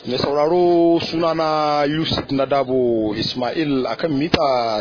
mai sauraro sunana yusuf nadabo ismail akan mita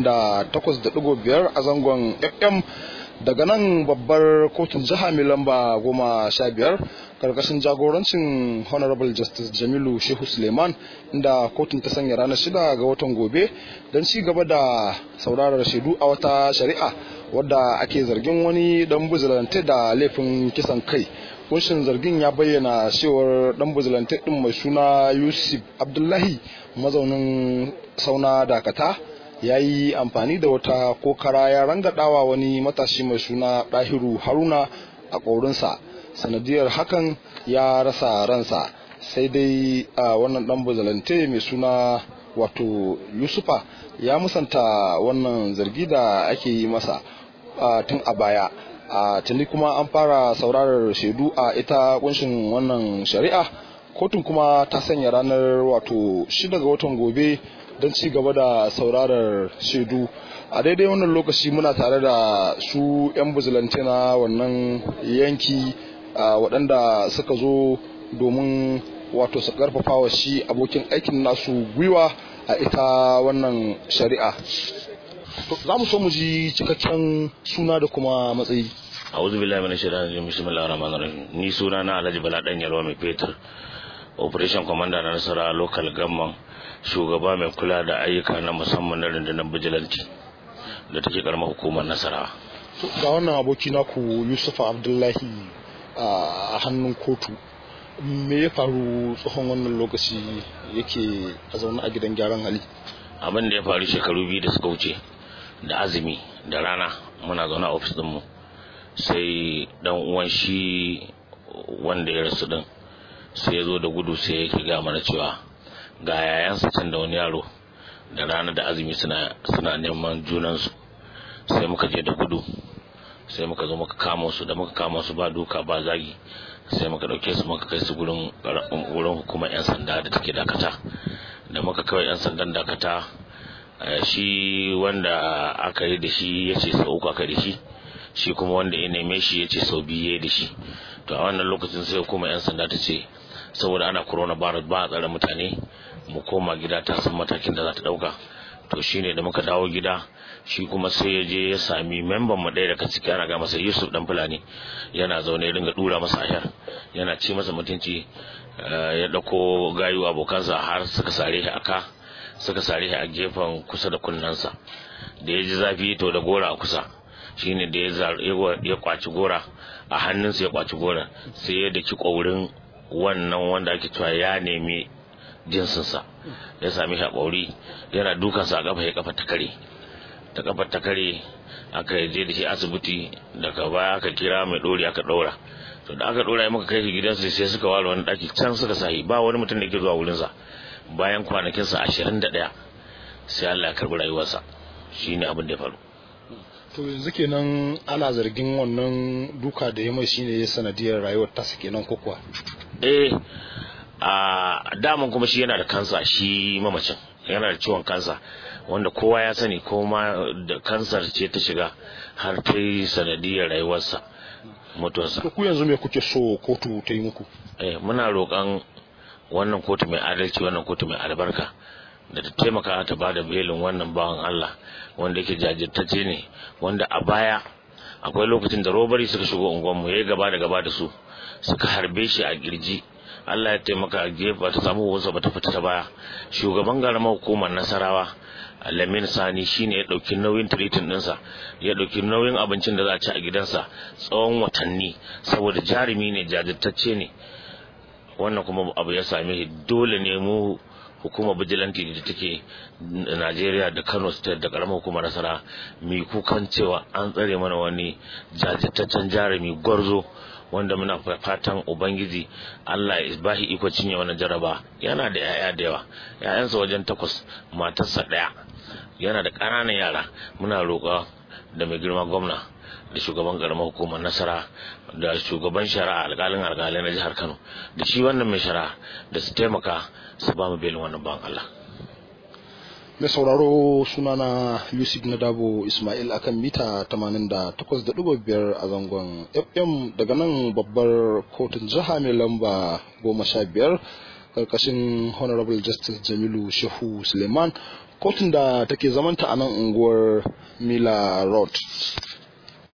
88.5 a zangon fm daga nan babbar kotun jiha mai lamba goma sha biyar karkashin jagorancin honorable justice jamilu shehu suleiman inda kotun ta sanya ranar shida ga watan gobe don ci gaba da saurarar shaidu a wata shari'a wadda ake zargin wani dan buzulante da laifin kisan kai kunshin zargin ya bayyana cewar dan buzulante din mai suna yusuf abdullahi mazaunin sauna dakata ya yi amfani da wata kokara ya rangadawa wani matashi mai suna ɗahiru haruna a ƙorinsa sanadiyar hakan ya rasa ransa sai dai a wannan dan buzulante mai suna wato yusufa ya musanta wannan zargi da ake yi masa tun a baya a tuni kuma an fara saurarar shaidu a ita kunshin wannan shari'a kotun kuma ta sanya ranar wato shida ga watan gobe don ci gaba da saurarar shaidu a daidai wannan lokaci muna tare da su 'yan buzulante na wannan yanki waɗanda suka zo domin wato su karfafa wa shi abokin aikin nasu gwiwa a ita wannan shari'a za mu so mu ji cikakken suna da kuma matsayi a'udhu billahi minash shaitanir rajim bismillahir rahmanir rahim ni suna na Alhaji Bala dan Yalwa mai Fetur operation commander na Nasara local government shugaba mai kula da ayyuka na musamman na rundunar bijilanci da take karamar hukumar Nasara ga wannan aboki naku Yusuf Abdullahi a hannun kotu me ya faru tsohon wannan lokaci yake a zaune a gidan gyaran hali abin da ya faru shekaru biyu da suka wuce da azumi da rana muna zaune a ofis mu sai dan uwan shi wanda ya rasu din sai ya zo da gudu sai yake ga mana cewa ga yayansa can da wani yaro da rana da azumi suna suna neman junansu sai muka je da gudu sai muka zo muka kama su da muka kama su ba duka ba zagi sai muka dauke su muka kai su gurin gurin hukumar yan sanda da take dakata da muka kawai yan sandan dakata shi wanda aka yi da shi ya ce sau uku aka da shi shi kuma wanda ya neme shi ya ce sau biyu ya da shi to a wannan lokacin sai kuma yan sanda ta ce saboda ana corona virus ba a tsare mutane mu koma gida ta san matakin da za ta dauka to shine da muka dawo gida shi kuma sai ya je ya sami memban mu ɗaya daga ciki ana ga masa Yusuf dan Fulani yana zaune ya dinga dura masa ayar yana ci masa mutunci ya dauko gayu abokansa har suka sare shi aka suka sare shi a gefen kusa da kunnensa da ya ji zafi to da gora a kusa shine da ya kwaci gora a hannunsa ya kwaci gora sai ya daki ƙaurin wannan wanda ake cewa ya nemi jinsinsa ya sami shi a ƙauri yana dukansa a kafa ya kafa ta kare ta kafa ta kare aka je da shi asibiti daga baya aka kira mai ɗori aka ɗaura to da aka ɗora ya muka kai shi gidansa sai suka ware wani ɗaki can suka sahi ba wani mutum da ke zuwa wurinsa bayan kwanakinsa ashirin da ɗaya sai Allah ya karɓi rayuwarsa shi ne abin da ya faru to yanzu kenan ana zargin wannan duka da ya mai shine sanadiyar rayuwar tasa kenan ko kuwa eh a daman kuma shi yana da kansa shi mamacin yana da ciwon kansa wanda kowa ya sani ko ma da kansar ce ta shiga har ta yi sanadiyar rayuwarsa mutuwarsa ku yanzu me kuke so kotu ta yi muku eh muna roƙon wannan kotu mai adalci wannan kotu mai albarka da ta taimaka ta ba da belin wannan bawan Allah wanda yake jajirtacce ne wanda a baya akwai lokacin da robari suka shigo unguwanmu ya yi gaba da gaba da su suka harbe shi a girji Allah ya taimaka a gefe ta samu wasu ba ta fita ta baya shugaban garamar hukumar nasarawa Lamin Sani shine ya dauki nauyin tiritin dinsa ya dauki nauyin abincin da za a ci a gidansa tsawon watanni saboda jarumi ne jajirtacce ne wannan kuma abu ya same shi dole ne mu hukumar bijilanti da take Najeriya da Kano State da karamar hukumar Nasara mai kukan cewa an tsare mana wani jajirtaccen jarumi gwarzo wanda muna fatan ubangiji Allah ya bashi iko cinye wannan jaraba yana da yaya da yawa yayansa wajen takwas matarsa daya yana da ƙananan yara muna roƙa da mai girma gwamna da shugaban karamar hukumar nasara da shugaban shari'a alƙalin alƙalai na jihar kano da shi wannan mai shari'a da su taimaka su ba mu belin wannan ban allah mai sauraro sunana yusuf nadabo ismail akan mita 88.5 a zangon fm daga nan babbar kotun jiha mai lamba 15 karkashin honorable justice jamilu shehu suleiman kotun da take zamanta a nan unguwar mila road